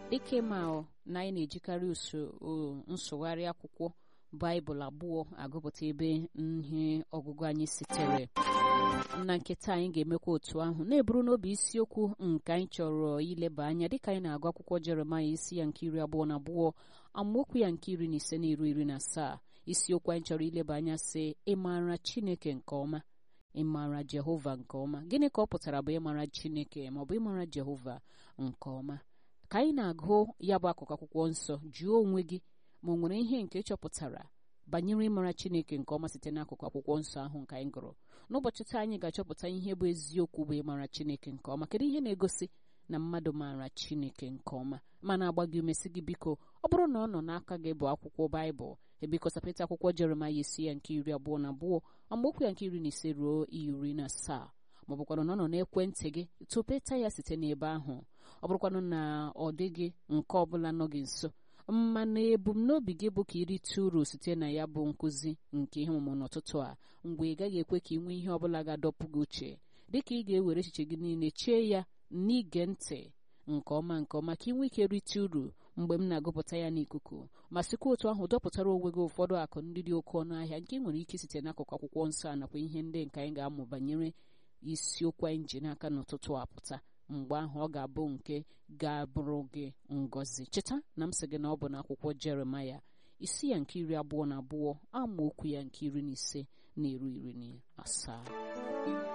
dịka ịma na anyị na-ejikarị usoro nsụgharị akwụkwọ baịbụl abụọ agụpụta ebe ihe ọgụgụ anyị sitere na nketa anyị ga-emekwa otu ahụ na-eburu n'obi isiokwu nke anyị chọrọ ileba anya dịka anyị na-agụ akwụkwọ jeremaya isi ya nke iri abụọ na abụọ amaokwu ya nke iri na ise na iru iri na asaa isiokwu anyị chọrọ ileba anya sị ịmara chineke nke ọma ịmara jehova nke ọma gịnị ka ọ pụtara bụ ịmara chineke maọbụ ịmara jehova nke ọma ka anyị na-agụ ya bụ akụkụ akwụkwọ nsọ jụọ onwe gị ma ọ nwere ihe nke chọpụtara banyere ịmara chineke nke ọma site n'akụkụ akwụkwọ nsọ ahụ nke anyị gụrụ n'ụbọchị taa anyị ga-achọpụta ihe bụ eziokwu bụ ịmara chineke nke ọma kedu ihe na-egosi na mmadụ maara chineke nke ọma mana agba gị umesi gị biko ọ bụrụ na ọ nọ n'aka gị bụ akwụkwọ baịbụl ebikọsapịta akwụkwọ jeremaya isi ya nke iri abụọ na abụọ amaokwu ya nke iri na ise ruo iri na asaa ma ọ bụkwanụ na ọ nọ n'ekwentị gị tụpeta ya site n'ebe ahụ ọ bụrụkwanụ na ọ dịghị nke ọbụla nọ gị nso mana ebumnobi gị bụ ka irite uru site na ya bụ nkụzi nke ihe ọmụmụ n'ụtụtụ a mgbe ị gaghị ekwe ka ị nwee ihe ọbụla ga-adọpụ gị uche dịka ị ga-ewere echiche gị niile chee ya n'ige ntị nke ọma nke ọma ka ị nwee ike rite uru mgbe m na-agụpụta ya n'ikuku ma sikwa otu ahụ dọpụtara onwe gị ụfọdụ akụ ndị dị oke ọnụ ahịa nke ị nwere ike site n'akụkụ akwụkwọ nsọ a nakwa ihe ndị nke anyị ga-amụ banyere isiokwu anyị ji n'aka n'ụtụtụ apụta mgbe ahụ ọ ga-abụ nke ga-abụrụ gị ngọzi cheta na m sị gị na ọ bụ n'akwụkwọ jeremaya isi ya nke iri abụọ na abụọ amaokwu ya nke iri na ise na iru iri na asaa